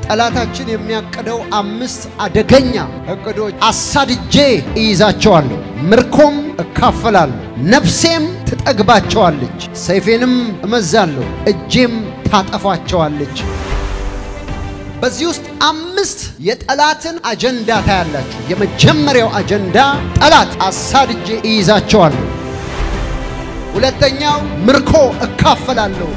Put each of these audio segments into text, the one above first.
ጠላታችን የሚያቅደው አምስት አደገኛ እቅዶች አሳድጄ እይዛቸዋለሁ፣ ምርኮም እካፈላለሁ፣ ነፍሴም ትጠግባቸዋለች፣ ሰይፌንም እመዛለሁ፣ እጄም ታጠፋቸዋለች። በዚህ ውስጥ አምስት የጠላትን አጀንዳ ታያላችሁ። የመጀመሪያው አጀንዳ ጠላት አሳድጄ እይዛቸዋለሁ። ሁለተኛው ምርኮ እካፈላለሁ።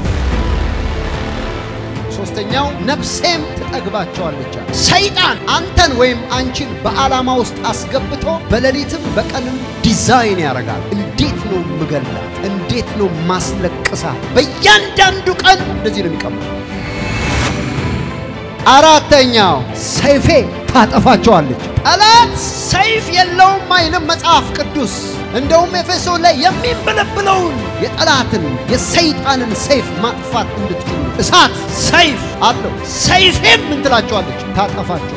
ሶስተኛው ነፍሴም ትጠግባቸዋለች። ሰይጣን አንተን ወይም አንቺን በዓላማ ውስጥ አስገብቶ በሌሊትም በቀንም ዲዛይን ያደርጋል። እንዴት ነው ምገላት? እንዴት ነው ማስለቅሳት? በእያንዳንዱ ቀን እንደዚህ ነው የሚቀመው። አራተኛው ሰይፌ ታጠፋቸዋለች። ጠላት ሰይፍ የለውም አይልም መጽሐፍ ቅዱስ። እንደውም ኤፌሶን ላይ የሚንበለብለውን የጠላትን የሰይጣንን ሰይፍ ማጥፋት እንድትችሉ እሳት ሰይፍ አለው። ሰይፌም ምን ትላቸዋለች? ታጠፋቸዋለች።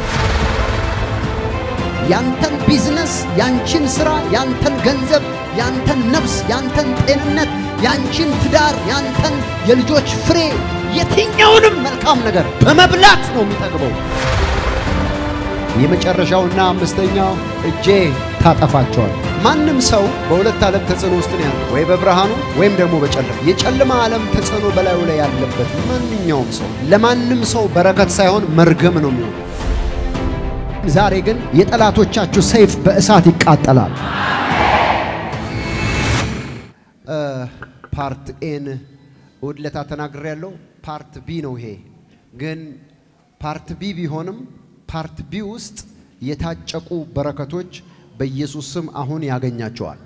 ያንተን ቢዝነስ፣ ያንቺን ስራ፣ ያንተን ገንዘብ፣ ያንተን ነፍስ፣ ያንተን ጤንነት፣ ያንቺን ትዳር፣ ያንተን የልጆች ፍሬ የትኛውንም መልካም ነገር በመብላት ነው የሚጠግበው። የመጨረሻውና አምስተኛው እጄ ታጠፋቸዋል። ማንም ሰው በሁለት ዓለም ተጽዕኖ ውስጥ ነው ያለው፣ ወይ በብርሃኑ ወይም ደግሞ በጨለማ። የጨለማ ዓለም ተጽዕኖ በላዩ ላይ ያለበት ማንኛውም ሰው ለማንም ሰው በረከት ሳይሆን መርገም ነው የሚሆነው። ዛሬ ግን የጠላቶቻችሁ ሰይፍ በእሳት ይቃጠላል። ፓርት ኤን እሑድ ዕለት ተናግሬ ያለው ፓርት ቢ ነው። ይሄ ግን ፓርት ቢ ቢሆንም ፓርት ቢ ውስጥ የታጨቁ በረከቶች በኢየሱስ ስም አሁን ያገኛቸዋል።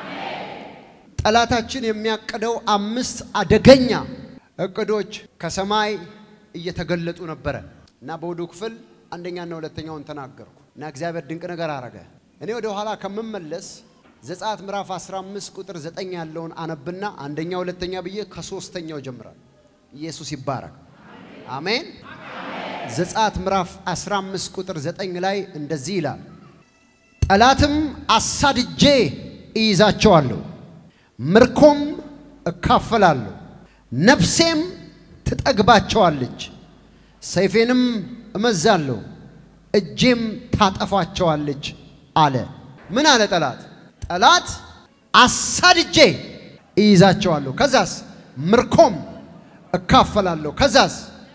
ጠላታችን የሚያቅደው አምስት አደገኛ እቅዶች ከሰማይ እየተገለጡ ነበረ እና በወዱ ክፍል አንደኛና ሁለተኛውን ተናገርኩ እና እግዚአብሔር ድንቅ ነገር አረገ። እኔ ወደ ኋላ ከምመለስ ዘጸአት ምዕራፍ 15 ቁጥር 9 ያለውን አነብና አንደኛ ሁለተኛ ብዬ ከሶስተኛው ጀምራል። ኢየሱስ ይባረክ። አሜን። ዘጸአት ምዕራፍ 15 ቁጥር 9 ላይ እንደዚህ ይላል፣ ጠላትም አሳድጄ እይዛቸዋለሁ፣ ምርኮም እካፈላለሁ፣ ነፍሴም ትጠግባቸዋለች፣ ሰይፌንም እመዛለሁ፣ እጄም ታጠፋቸዋለች አለ። ምን አለ ጠላት? ጠላት አሳድጄ እይዛቸዋለሁ፣ ከዛስ ምርኮም እካፈላለሁ፣ ከዛስ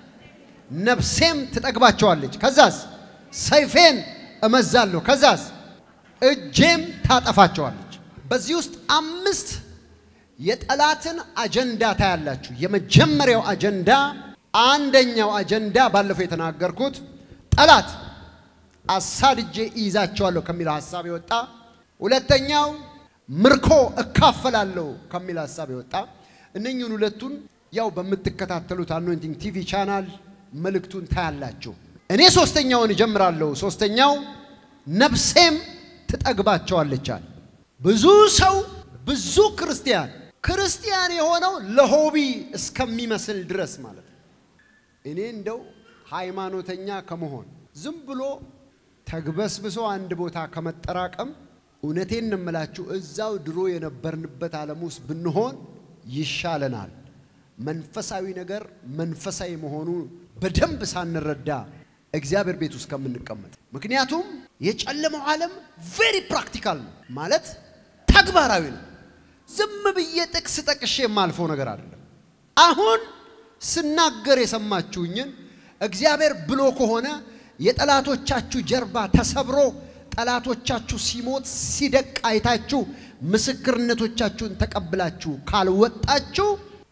ነፍሴም ትጠግባቸዋለች፣ ከዛስ ሰይፌን እመዛለሁ፣ ከዛስ እጄም ታጠፋቸዋለች። በዚህ ውስጥ አምስት የጠላትን አጀንዳ ታያላችሁ። የመጀመሪያው አጀንዳ አንደኛው አጀንዳ ባለፈው የተናገርኩት ጠላት አሳድጄ እይዛቸዋለሁ ከሚለው ሐሳብ የወጣ ሁለተኛው ምርኮ እካፈላለሁ ከሚል ሐሳብ የወጣ እነኝህን ሁለቱን ያው በምትከታተሉት አኖይንቲንግ ቲቪ ቻናል መልእክቱን ታያላችሁ። እኔ ሶስተኛውን እጀምራለሁ። ሶስተኛው ነፍሴም ትጠግባቸዋለች አለ። ብዙ ሰው ብዙ ክርስቲያን ክርስቲያን የሆነው ለሆቢ እስከሚመስል ድረስ ማለት ነው። እኔ እንደው ሃይማኖተኛ ከመሆን ዝም ብሎ ተግበስብሶ አንድ ቦታ ከመጠራቀም እውነቴን እንምላችሁ እዛው ድሮ የነበርንበት ዓለም ውስጥ ብንሆን ይሻለናል። መንፈሳዊ ነገር መንፈሳዊ መሆኑ በደንብ ሳንረዳ እግዚአብሔር ቤት ውስጥ ከምንቀመጥ። ምክንያቱም የጨለመው ዓለም ቬሪ ፕራክቲካል ነው ማለት ተግባራዊ ነው። ዝም ብዬ ጥቅስ ጠቅሼ የማልፈው ነገር አይደለም። አሁን ስናገር የሰማችሁኝን እግዚአብሔር ብሎ ከሆነ የጠላቶቻችሁ ጀርባ ተሰብሮ ጠላቶቻችሁ ሲሞት ሲደቅ አይታችሁ ምስክርነቶቻችሁን ተቀብላችሁ ካልወጣችሁ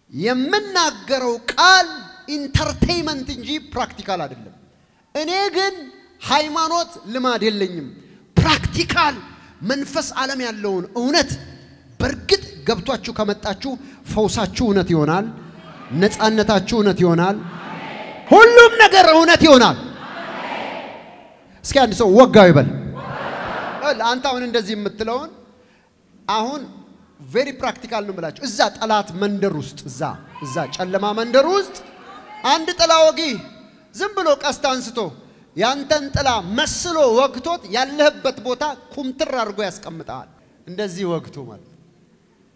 የምናገረው ቃል ኢንተርቴይመንት እንጂ ፕራክቲካል አይደለም። እኔ ግን ሃይማኖት ልማድ የለኝም። ፕራክቲካል መንፈስ ዓለም ያለውን እውነት በእርግጥ ገብቷችሁ ከመጣችሁ ፈውሳችሁ እውነት ይሆናል። ነፃነታችሁ እውነት ይሆናል። ሁሉም ነገር እውነት ይሆናል። እስኪ አንድ ሰው ወጋው ይበል። አንተ አሁን እንደዚህ የምትለውን አሁን ቬሪ ፕራክቲካል ነው የምላችሁ። እዛ ጠላት መንደር ውስጥ እዛ እዛ ጨለማ መንደር ውስጥ አንድ ጥላ ወጊ ዝም ብሎ ቀስት አንስቶ ያንተን ጥላ መስሎ ወግቶት ያለህበት ቦታ ኩምትር አድርጎ ያስቀምጠሃል። እንደዚህ ወግቶ ማለት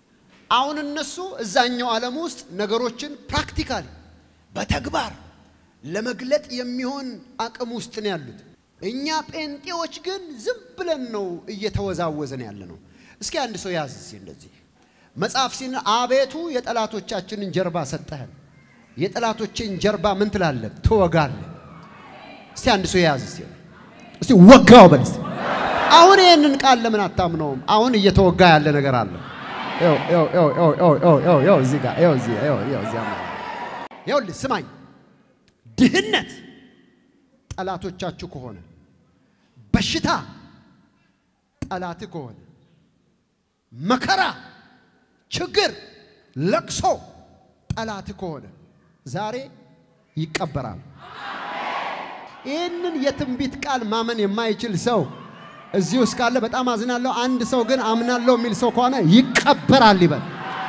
አሁን እነሱ እዛኛው ዓለም ውስጥ ነገሮችን ፕራክቲካሊ በተግባር ለመግለጥ የሚሆን አቅም ውስጥ ነው ያሉት። እኛ ጴንጤዎች ግን ዝም ብለን ነው እየተወዛወዝን ያለ ነው። እስኪ አንድ ሰው ያዝ እስኪ እንደዚህ መጽሐፍ ሲን አቤቱ የጠላቶቻችንን ጀርባ ሰጠህን፣ የጠላቶችን ጀርባ ምን ትላለህ? ትወጋለህ። እስቲ አንድ ሰው ያዝ እስቲ እስቲ ወጋው በል እስቲ። አሁን ይህንን ቃል ለምን አታምነውም? አሁን እየተወጋ ያለ ነገር አለ። ይኸው ይኸው ይኸው ይኸው ይኸው ይኸው ይኸው ይኸው እዚህ ጋር ይኸው እዚህ ይኸው ይኸው እዚህ አለ። ይኸውልህ ስማኝ፣ ድህነት ጠላቶቻችሁ ከሆነ በሽታ ጠላትህ ከሆነ መከራ፣ ችግር፣ ለቅሶ ጠላትህ ከሆነ ዛሬ ይቀበራል። ይህንን የትንቢት ቃል ማመን የማይችል ሰው እዚህ ውስጥ ካለ በጣም አዝናለሁ። አንድ ሰው ግን አምናለሁ የሚል ሰው ከሆነ ይቀበራል ይበል።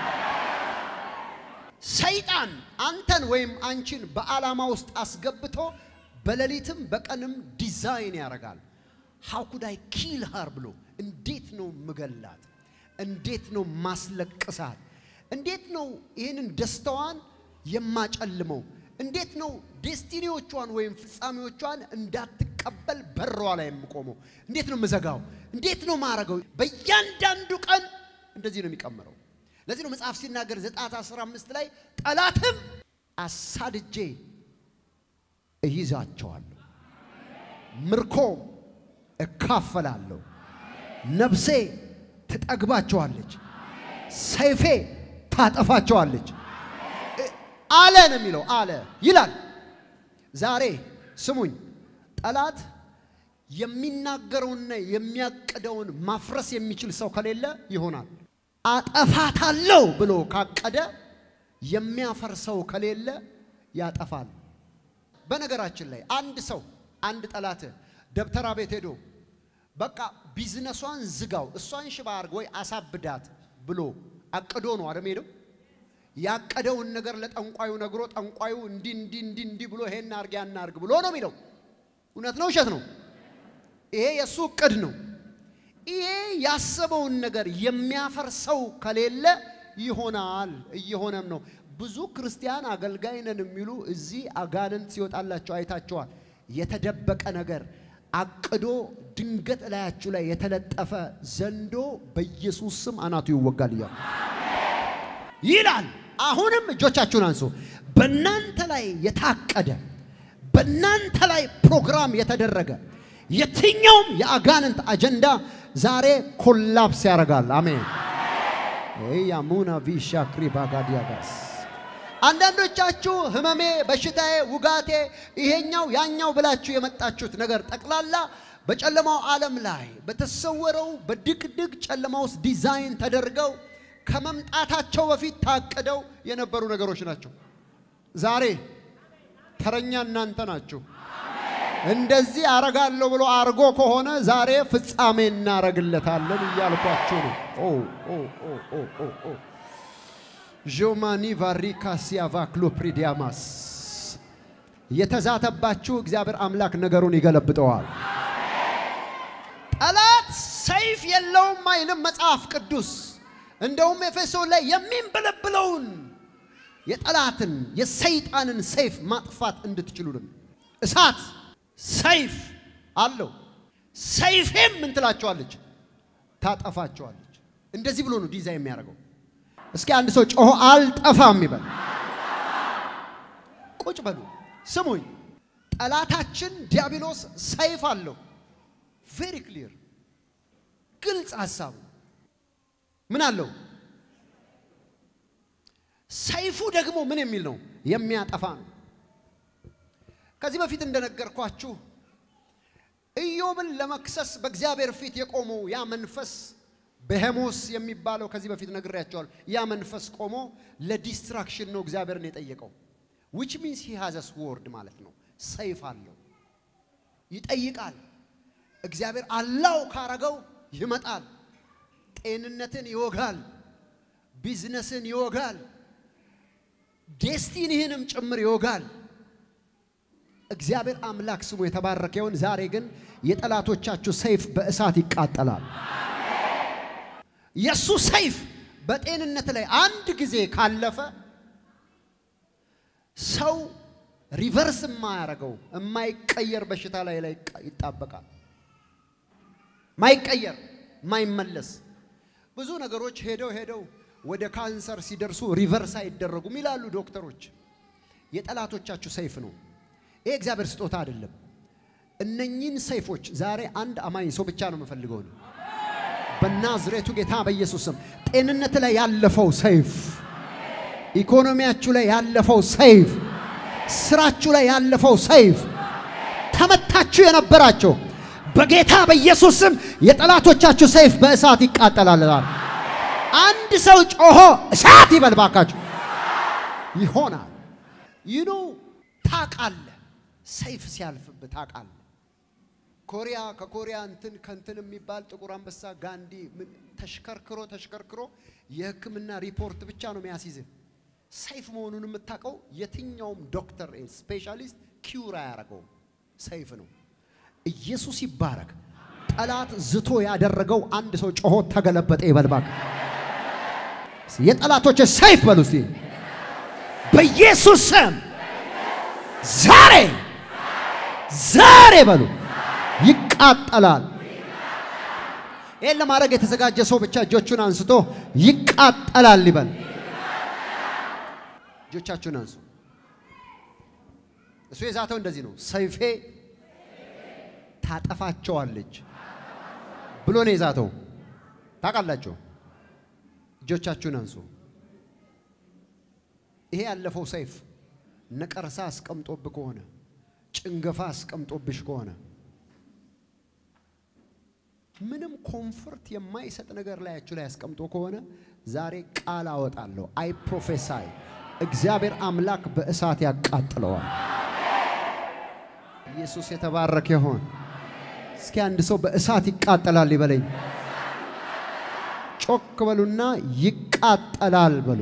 ሰይጣን አንተን ወይም አንቺን በዓላማ ውስጥ አስገብቶ በሌሊትም በቀንም ዲዛይን ያደርጋል። ሃው ኩድ አይ ኪል ሃር ብሎ እንዴት ነው ምገላት? እንዴት ነው ማስለቅሳት? እንዴት ነው ይህንን ደስታዋን የማጨልመው? እንዴት ነው ዴስቲኒዎቿን ወይም ፍጻሜዎቿን እንዳትቀበል በሯ ላይ የምቆመው? እንዴት ነው የምዘጋው? እንዴት ነው ማረገው? በእያንዳንዱ ቀን እንደዚህ ነው የሚቀምረው። ለዚህ ነው መጽሐፍ ሲናገር ዘጸአት 15 ላይ ጠላትም አሳድጄ እይዛቸዋለሁ፣ ምርኮም እካፈላለሁ፣ ነፍሴ ትጠግባቸዋለች፣ ሰይፌ ታጠፋቸዋለች አለ ነው የሚለው። አለ ይላል። ዛሬ ስሙኝ፣ ጠላት የሚናገረውንና የሚያቅደውን ማፍረስ የሚችል ሰው ከሌለ ይሆናል። አጠፋታለሁ ብሎ ካቀደ የሚያፈርሰው ከሌለ ያጠፋል። በነገራችን ላይ አንድ ሰው አንድ ጠላት ደብተራ ቤት ሄዶ በቃ ቢዝነሷን ዝጋው፣ እሷን ሽባ አድርግ ወይ አሳብዳት ብሎ አቅዶ ነው አደም ሄደው ያቀደውን ነገር ለጠንቋዩ ነግሮ ጠንቋዩ እንዲህ እንዲህ እንዲህ እንዲህ ብሎ ይሄን አርግ ያን አርግ ብሎ ነው የሚለው። እውነት ነው ውሸት ነው? ይሄ የእሱ እቅድ ነው። ይሄ ያሰበውን ነገር የሚያፈርሰው ከሌለ ይሆናል፣ እየሆነም ነው። ብዙ ክርስቲያን አገልጋይ ነን የሚሉ እዚህ አጋንንት ሲወጣላቸው አይታቸዋል። የተደበቀ ነገር አቅዶ ድንገት እላያችሁ ላይ የተለጠፈ ዘንዶ በኢየሱስ ስም አናቱ ይወጋል እያሉ ይላል። አሁንም እጆቻችሁን አንሱ። በእናንተ ላይ የታቀደ በእናንተ ላይ ፕሮግራም የተደረገ የትኛውም የአጋንንት አጀንዳ ዛሬ ኮላፕስ ያደርጋል። አሜን። ያሙና ቪሻ ክሪባጋዲያጋስ አንዳንዶቻችሁ ህመሜ፣ በሽታዬ፣ ውጋቴ፣ ይሄኛው ያኛው ብላችሁ የመጣችሁት ነገር ጠቅላላ በጨለማው ዓለም ላይ በተሰወረው በድቅድቅ ጨለማ ውስጥ ዲዛይን ተደርገው ከመምጣታቸው በፊት ታቅደው የነበሩ ነገሮች ናቸው። ዛሬ ተረኛ እናንተ ናችሁ። እንደዚህ አረጋለሁ ብሎ አርጎ ከሆነ ዛሬ ፍጻሜ እናረግለታለን እያልኳችሁ ነው። ኦ ኦ ኦ ኦ ኦ ኦ ዦማኒ ቫሪካ ሲያቫክሎ ፕሪዲያማስ የተዛተባችሁ እግዚአብሔር አምላክ ነገሩን ይገለብጠዋል። ጠላት ሰይፍ የለውም አይልም መጽሐፍ ቅዱስ። እንደውም ኤፌሶን ላይ የሚንበለብለውን የጠላትን የሰይጣንን ሰይፍ ማጥፋት እንድትችሉልን እሳት ሰይፍ አለው። ሰይፌም ምን ትላቸዋለች? ታጠፋቸዋለች። እንደዚህ ብሎ ነው ዲዛይን የሚያደርገው። እስኪ አንድ ሰው ጮሆ አልጠፋም ይበል። ቁጭ በሉ ስሙኝ። ጠላታችን ዲያብሎስ ሰይፍ አለው። ቬሪ ክሊር ግልጽ ሀሳቡ ምን አለው? ሰይፉ ደግሞ ምን የሚል ነው? የሚያጠፋ ነው። ከዚህ በፊት እንደነገርኳችሁ ኢዮብን ለመክሰስ በእግዚአብሔር ፊት የቆመው ያ መንፈስ በሄሞስ የሚባለው ከዚህ በፊት ነግሬያቸዋለሁ። ያ መንፈስ ቆሞ ለዲስትራክሽን ነው እግዚአብሔርን የጠየቀው። ዊች ሚንስ ሂ ሃዘስ ወርድ ማለት ነው። ሰይፍ አለው፣ ይጠይቃል። እግዚአብሔር አላው ካረገው ይመጣል። ጤንነትን ይወጋል፣ ቢዝነስን ይወጋል፣ ዴስቲኒህንም ጭምር ይወጋል። እግዚአብሔር አምላክ ስሙ የተባረከ ይሁን። ዛሬ ግን የጠላቶቻችሁ ሰይፍ በእሳት ይቃጠላል። የእሱ ሰይፍ በጤንነት ላይ አንድ ጊዜ ካለፈ ሰው ሪቨርስ የማያደርገው የማይቀየር በሽታ ላይ ላይ ይጣበቃል። ማይቀየር ማይመለስ ብዙ ነገሮች ሄደው ሄደው ወደ ካንሰር ሲደርሱ ሪቨርስ አይደረጉም ይላሉ ዶክተሮች። የጠላቶቻችሁ ሰይፍ ነው። ይሄ እግዚአብሔር ስጦታ አይደለም። እነኚህን ሰይፎች ዛሬ አንድ አማኝ ሰው ብቻ ነው የምፈልገው ነው በናዝሬቱ ጌታ በኢየሱስ ስም ጤንነት ላይ ያለፈው ሰይፍ፣ ኢኮኖሚያችሁ ላይ ያለፈው ሰይፍ፣ ስራችሁ ላይ ያለፈው ሰይፍ ተመታችሁ የነበራቸው በጌታ በኢየሱስ ስም የጠላቶቻችሁ ሰይፍ በእሳት ይቃጠላል። አንድ ሰው ጮሆ እሳት ይበል ባካችሁ። ይሆናል ይኖ ታውቃለህ፣ ሰይፍ ሲያልፍብህ ታውቃለህ። ኮሪያ ከኮሪያ እንትን ከንትን የሚባል ጥቁር አንበሳ ጋንዲ ምን ተሽከርክሮ ተሽከርክሮ የሕክምና ሪፖርት ብቻ ነው የሚያስይዝህ። ሰይፍ መሆኑን የምታውቀው የትኛውም ዶክተር ስፔሻሊስት ኪውር አያደርገውም። ሰይፍ ነው። ኢየሱስ ይባረክ። ጠላት ዝቶ ያደረገው አንድ ሰው ጮሆ ተገለበጠ ይበልባክ። የጠላቶች ሰይፍ በሉ እስቲ በኢየሱስ ስም ዛሬ ዛሬ በሉ ይቃጠላል። ይህን ለማድረግ የተዘጋጀ ሰው ብቻ እጆቹን አንስቶ ይቃጠላል ይበል። እጆቻችሁን አንሱ። እሱ የዛተው እንደዚህ ነው። ሰይፌ ታጠፋቸዋለች ብሎ ነው የዛተው። ታውቃላችሁ። እጆቻችሁን አንሱ። ይሄ ያለፈው ሰይፍ ነቀርሳ አስቀምጦብህ ከሆነ ጭንገፋ አስቀምጦብሽ ከሆነ ምንም ኮምፎርት የማይሰጥ ነገር ላያችሁ ላይ አስቀምጦ ከሆነ ዛሬ ቃል አወጣለሁ። አይ ፕሮፌሳይ እግዚአብሔር አምላክ በእሳት ያቃጥለዋል። ኢየሱስ የተባረከ ይሆን። እስኪ አንድ ሰው በእሳት ይቃጠላል ይበለኝ። ጮክ በሉና ይቃጠላል በሉ።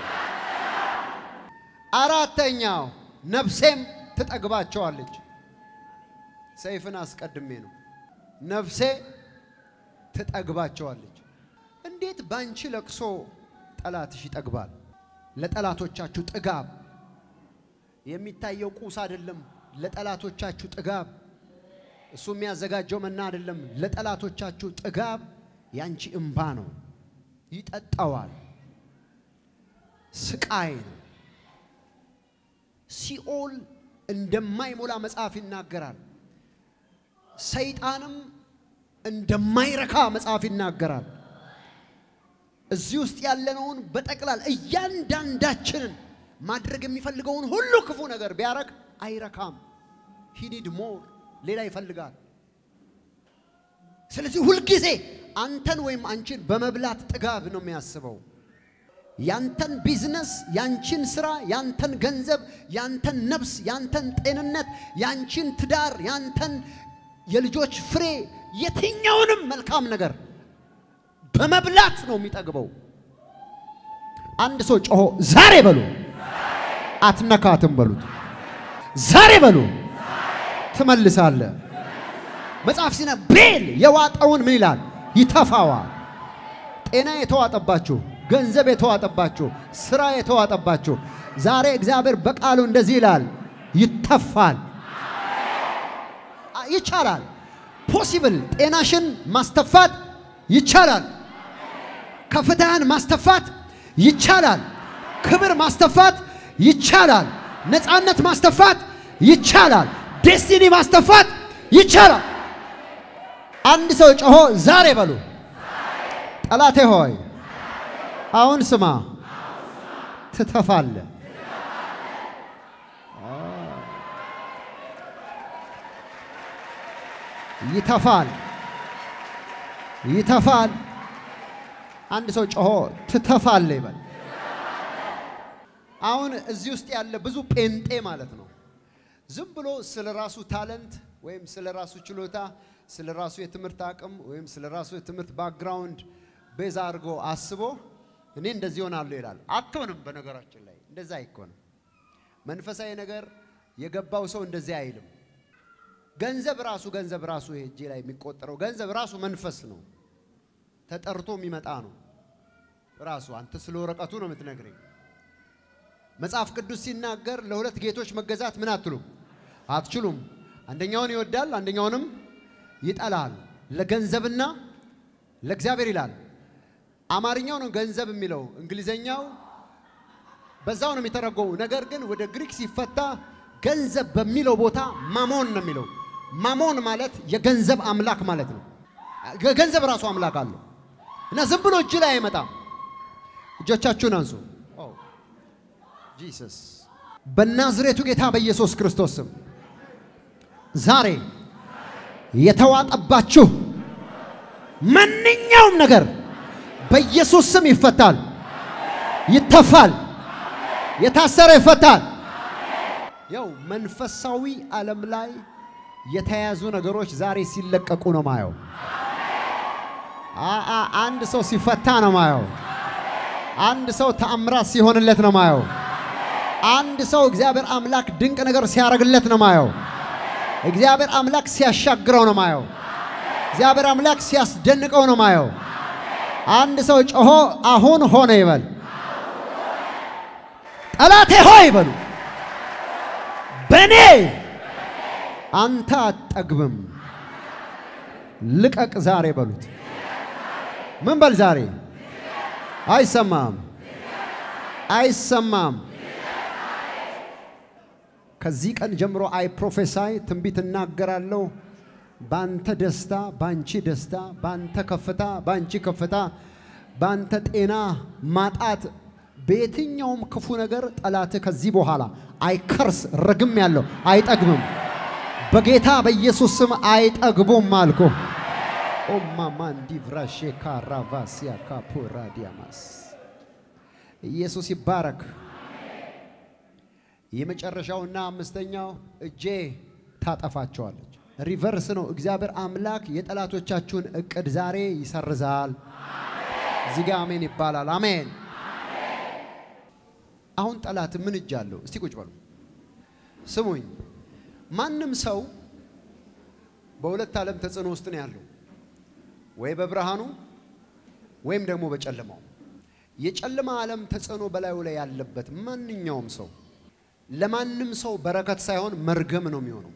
አራተኛው ነፍሴም ትጠግባቸዋለች። ሰይፍን አስቀድሜ ነው። ነፍሴ ትጠግባቸዋለች። እንዴት ባንቺ ለቅሶ ጠላትሽ ይጠግባል? ለጠላቶቻችሁ ጥጋብ የሚታየው ቁስ አይደለም። ለጠላቶቻችሁ ጥጋብ እሱ የሚያዘጋጀው መና አይደለም። ለጠላቶቻችሁ ጥጋብ ያንቺ እምባ ነው። ይጠጣዋል። ስቃይ ነው። ሲኦል እንደማይሞላ መጽሐፍ ይናገራል። ሰይጣንም እንደማይረካ መጽሐፍ ይናገራል። እዚህ ውስጥ ያለነውን በጠቅላላ እያንዳንዳችንን ማድረግ የሚፈልገውን ሁሉ ክፉ ነገር ቢያረግ አይረካም። ሂኒድ ሞር ሌላ ይፈልጋል። ስለዚህ ሁልጊዜ አንተን ወይም አንቺን በመብላት ጥጋብ ነው የሚያስበው። ያንተን ቢዝነስ፣ ያንቺን ስራ፣ ያንተን ገንዘብ፣ ያንተን ነፍስ፣ ያንተን ጤንነት፣ ያንቺን ትዳር፣ ያንተን የልጆች ፍሬ፣ የትኛውንም መልካም ነገር በመብላት ነው የሚጠግበው። አንድ ሰው ጮሆ ዛሬ በሉ አትነካትም በሉት። ዛሬ በሉ ትመልሳለህ። መጽሐፍ ሲነ ቤል የዋጠውን ምን ይላል? ይተፋዋል። ጤና የተዋጠባችሁ፣ ገንዘብ የተዋጠባችሁ፣ ስራ የተዋጠባችሁ ዛሬ እግዚአብሔር በቃሉ እንደዚህ ይላል፣ ይተፋል። ይቻላል። ፖሲብል ጤናሽን ማስተፋት ይቻላል። ከፍታህን ማስተፋት ይቻላል። ክብር ማስተፋት ይቻላል። ነፃነት ማስተፋት ይቻላል። ዴስቲኒ ማስተፋት ይቻላል። አንድ ሰው ጮሆ ዛሬ በሉ ጠላቴ ሆይ አሁን ስማ፣ ትተፋለህ። ይተፋል፣ ይተፋል። አንድ ሰው ጮሆ ትተፋለህ ይበል። አሁን እዚህ ውስጥ ያለ ብዙ ጴንጤ ማለት ነው ዝም ብሎ ስለ ራሱ ታለንት ወይም ስለ ራሱ ችሎታ፣ ስለ ራሱ የትምህርት አቅም ወይም ስለ ራሱ የትምህርት ባክግራውንድ ቤዛ አድርጎ አስቦ እኔ እንደዚህ ሆናለሁ ይላል። አትሆንም። በነገራችን ላይ እንደዛ አይኮንም። መንፈሳዊ ነገር የገባው ሰው እንደዚህ አይልም። ገንዘብ ራሱ ገንዘብ ራሱ እጄ ላይ የሚቆጠረው ገንዘብ ራሱ መንፈስ ነው፣ ተጠርቶ የሚመጣ ነው። ራሱ አንተ ስለ ወረቀቱ ነው የምትነግረኝ። መጽሐፍ ቅዱስ ሲናገር ለሁለት ጌቶች መገዛት ምን አትሉም አትችሉም። አንደኛውን ይወዳል፣ አንደኛውንም ይጠላል። ለገንዘብና ለእግዚአብሔር ይላል። አማርኛው ነው ገንዘብ የሚለው እንግሊዘኛው በዛው ነው የሚተረጎሙ። ነገር ግን ወደ ግሪክ ሲፈታ ገንዘብ በሚለው ቦታ ማሞን ነው የሚለው። ማሞን ማለት የገንዘብ አምላክ ማለት ነው። ገንዘብ ራሱ አምላክ አለው እና ዝም ብሎ እጅ ላይ አይመጣም። እጆቻችሁን አንሱ። ጂሰስ በናዝሬቱ ጌታ በኢየሱስ ክርስቶስ ስም ዛሬ የተዋጠባችሁ ማንኛውም ነገር በኢየሱስ ስም ይፈታል፣ ይተፋል፣ የታሰረ ይፈታል። ያው መንፈሳዊ ዓለም ላይ የተያዙ ነገሮች ዛሬ ሲለቀቁ ነው ማየው። አአ አንድ ሰው ሲፈታ ነው ማየው። አንድ ሰው ተአምራት ሲሆንለት ነው ማየው። አንድ ሰው እግዚአብሔር አምላክ ድንቅ ነገር ሲያደርግለት ነው ማየው። እግዚአብሔር አምላክ ሲያሻግረው ነው ማየው። እግዚአብሔር አምላክ ሲያስደንቀው ነው ማየው። አንድ ሰው ጮሆ አሁን ሆነ ይበል። ጠላቴ ሆይ ይበሉ። በእኔ አንተ አትጠግብም፣ ልቀቅ ዛሬ በሉት። ምን በል ዛሬ አይሰማም፣ አይሰማም። ከዚህ ቀን ጀምሮ አይ ፕሮፌሳይ ትንቢት እናገራለሁ። ባንተ ደስታ፣ ባንቺ ደስታ፣ ባንተ ከፍታ፣ ባንቺ ከፍታ፣ ባንተ ጤና ማጣት፣ በየትኛውም ክፉ ነገር ጠላት ከዚህ በኋላ አይከርስ ረግም ያለው አይጠግብም። በጌታ በኢየሱስ ስም አይጠግቡም አልኩ። ኦማማንዲ ቭራሼ ካራቫሲያ ካፖራ ዲያማስ ኢየሱስ ይባረክ። የመጨረሻውና አምስተኛው እጄ ታጠፋቸዋለች። ሪቨርስ ነው። እግዚአብሔር አምላክ የጠላቶቻችሁን እቅድ ዛሬ ይሰርዛል። እዚህ ጋ አሜን ይባላል። አሜን። አሁን ጠላት ምን እጅ አለው? እስቲ ቁጭ በሉ ስሙኝ። ማንም ሰው በሁለት ዓለም ተጽዕኖ ውስጥ ነው ያለው፣ ወይ በብርሃኑ ወይም ደግሞ በጨለማው። የጨለማ ዓለም ተጽዕኖ በላዩ ላይ ያለበት ማንኛውም ሰው ለማንም ሰው በረከት ሳይሆን መርገም ነው የሚሆነው።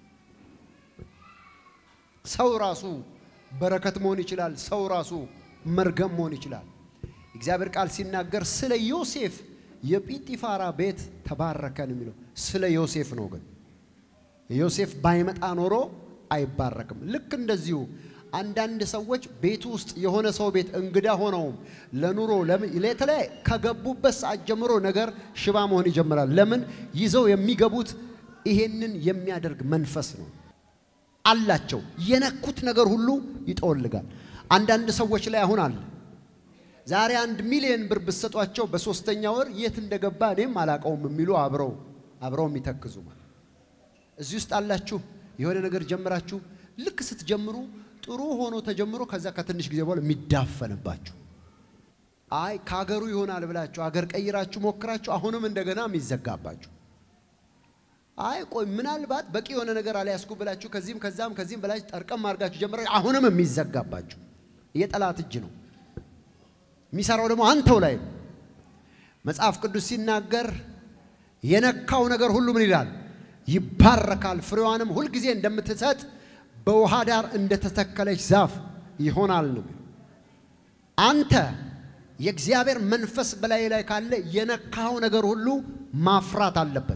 ሰው ራሱ በረከት መሆን ይችላል። ሰው ራሱ መርገም መሆን ይችላል። እግዚአብሔር ቃል ሲናገር ስለ ዮሴፍ የጲጢፋራ ቤት ተባረከን የሚለው ስለ ዮሴፍ ነው። ግን ዮሴፍ ባይመጣ ኖሮ አይባረክም። ልክ እንደዚሁ አንዳንድ ሰዎች ቤት ውስጥ የሆነ ሰው ቤት እንግዳ ሆነውም ለኑሮ ለተለያየ ከገቡበት ሰዓት ጀምሮ ነገር ሽባ መሆን ይጀምራል። ለምን? ይዘው የሚገቡት ይሄንን የሚያደርግ መንፈስ ነው አላቸው። የነኩት ነገር ሁሉ ይጠወልጋል። አንዳንድ ሰዎች ላይ አሁን አለ። ዛሬ አንድ ሚሊዮን ብር ብትሰጧቸው በሶስተኛ ወር የት እንደገባ እኔም አላቀውም የሚሉ አብረው አብረው የሚተክዙ ማለት እዚህ ውስጥ አላችሁ። የሆነ ነገር ጀምራችሁ ልክ ስትጀምሩ ጥሩ ሆኖ ተጀምሮ ከዛ ከትንሽ ጊዜ በኋላ የሚዳፈንባችሁ አይ ከሀገሩ ይሆናል ብላችሁ አገር ቀይራችሁ ሞክራችሁ አሁንም እንደገና የሚዘጋባችሁ አይ ቆይ ምናልባት በቂ የሆነ ነገር አልያዝኩ ብላችሁ ከዚህም ከዛም ከዚህም በላችሁ ጠርቀም አድርጋችሁ ጀምራችሁ አሁንም የሚዘጋባችሁ የጠላት እጅ ነው። የሚሰራው ደግሞ አንተው ላይ ነው። መጽሐፍ ቅዱስ ሲናገር የነካው ነገር ሁሉ ምን ይላል? ይባረካል፣ ፍሬዋንም ሁልጊዜ እንደምትሰጥ በውሃ ዳር እንደተተከለች ዛፍ ይሆናል ነው። አንተ የእግዚአብሔር መንፈስ በላይ ላይ ካለ የነካው ነገር ሁሉ ማፍራት አለበት።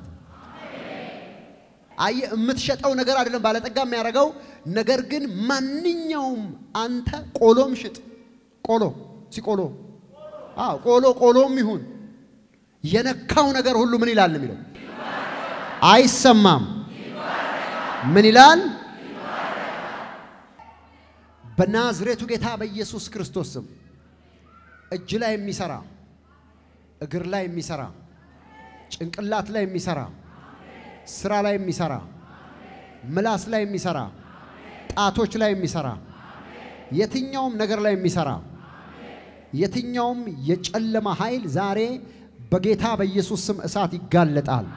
አየ የምትሸጠው ነገር አይደለም ባለጠጋ የሚያደርገው ነገር ግን ማንኛውም አንተ ቆሎም ሽጥ ቆሎ ሲቆሎ አዎ ቆሎ ቆሎም ይሁን የነካው ነገር ሁሉ ምን ይላል የሚለው አይሰማም። ምን ይላል? በናዝሬቱ ጌታ በኢየሱስ ክርስቶስ ስም እጅ ላይ የሚሰራ እግር ላይ የሚሰራ ጭንቅላት ላይ የሚሰራ ስራ ላይ የሚሰራ ምላስ ላይ የሚሰራ ጣቶች ላይ የሚሰራ የትኛውም ነገር ላይ የሚሰራ የትኛውም የጨለማ ኃይል ዛሬ በጌታ በኢየሱስ ስም እሳት ይጋለጣል።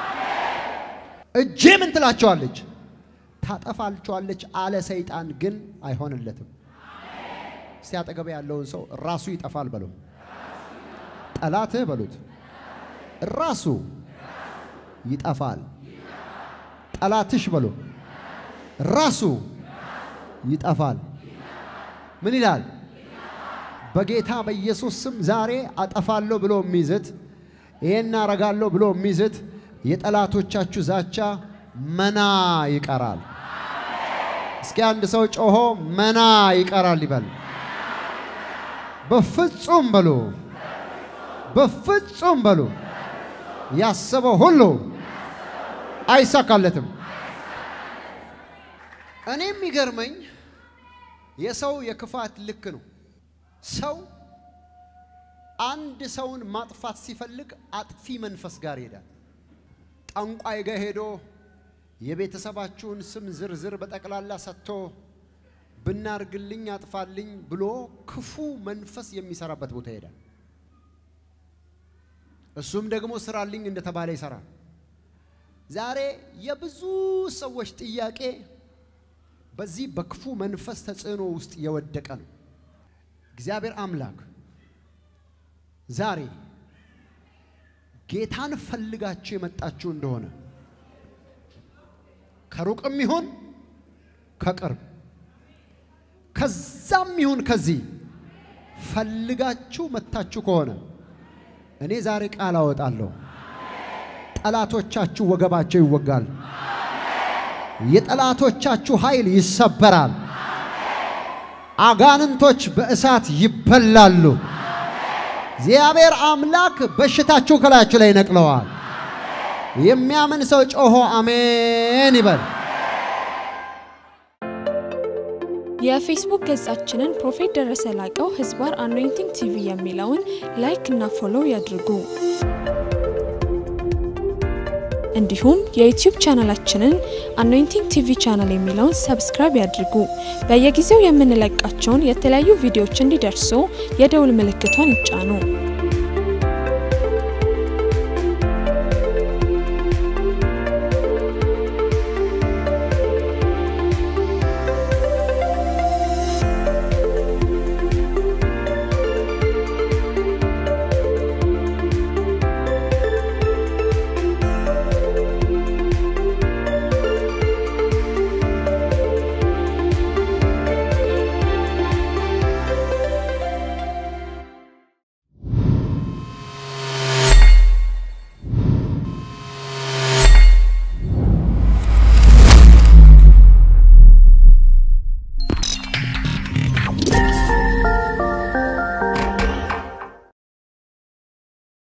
እጄ ምን ትላቸዋለች? ታጠፋልቸዋለች አለ ሰይጣን፣ ግን አይሆንለትም። እስቲ አጠገብ ያለውን ሰው ራሱ ይጠፋል በለው። ጠላትህ በሉት ራሱ ይጠፋል። ጠላትሽ በሎ ራሱ ይጠፋል። ምን ይላል? በጌታ በኢየሱስ ስም ዛሬ አጠፋለሁ ብሎ የሚዝት ይሄን አረጋለሁ ብሎ የሚዝት የጠላቶቻችሁ ዛቻ መና ይቀራል። እስኪ አንድ ሰው ጮሆ መና ይቀራል ይበል። በፍጹም በሉ፣ በፍጹም በሉ። ያሰበው ሁሉ አይሳካለትም። እኔ የሚገርመኝ የሰው የክፋት ልክ ነው። ሰው አንድ ሰውን ማጥፋት ሲፈልግ አጥፊ መንፈስ ጋር ይሄዳል። ጠንቋይ ጋር ሄዶ የቤተሰባችሁን ስም ዝርዝር በጠቅላላ ሰጥቶ ብናርግልኝ አጥፋልኝ ብሎ ክፉ መንፈስ የሚሰራበት ቦታ ይሄዳል። እሱም ደግሞ ስራልኝ እንደተባለ ይሰራል። ዛሬ የብዙ ሰዎች ጥያቄ በዚህ በክፉ መንፈስ ተጽዕኖ ውስጥ የወደቀ ነው። እግዚአብሔር አምላክ ዛሬ ጌታን ፈልጋችሁ የመጣችሁ እንደሆነ ከሩቅም ይሁን ከቅርብ ከዛም ይሁን ከዚህ ፈልጋችሁ መታችሁ ከሆነ እኔ ዛሬ ቃል አወጣለሁ። ጠላቶቻችሁ ወገባቸው ይወጋል። የጠላቶቻችሁ ኃይል ይሰበራል። አጋንንቶች በእሳት ይበላሉ። እግዚአብሔር አምላክ በሽታችሁ ከላያችሁ ላይ ነቅለዋል። የሚያምን ሰው ጮሆ አሜን ይበል። የፌስቡክ ገጻችንን ፕሮፌት ደረሰ ላቀው ህዝባር አኖይንቲንግ ቲቪ የሚለውን ላይክ እና ፎሎው ያድርጉ። እንዲሁም የዩቲዩብ ቻናላችንን አኖይንቲንግ ቲቪ ቻናል የሚለውን ሰብስክራይብ ያድርጉ። በየጊዜው የምንለቃቸውን የተለያዩ ቪዲዮዎች እንዲደርሱ የደውል ምልክቷን ይጫኑ።